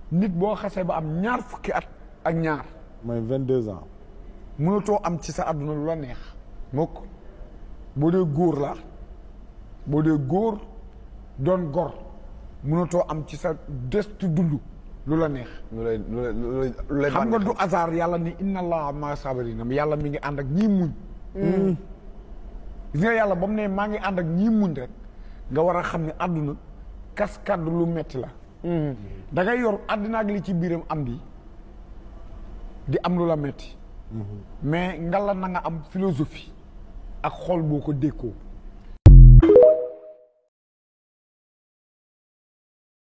nit boo xasee ba am ñaar fukki at ak ñaar mooy vingt deux ans mënatoo am ci sa àdduna lu la neex mukk boo dee góor la boo dee góor doon gor mënatoo am ci sa destu dund lu la neex lu lay lu lay lu lay lu lay xam nga du bànneexal. hasard yàlla ni inna allaha ma sabarina yàlla mi ngi ànd ak ñii muñ gis nga yàlla ba mu ne maa ngi ànd ak ñii muñ rek nga war a xam ne àdduna kaskad lu metti la da ngay yor àddina ak li ci biiram am di di am lu la metti mais ngala na nga am philosophie ak xol boo ko dékkoo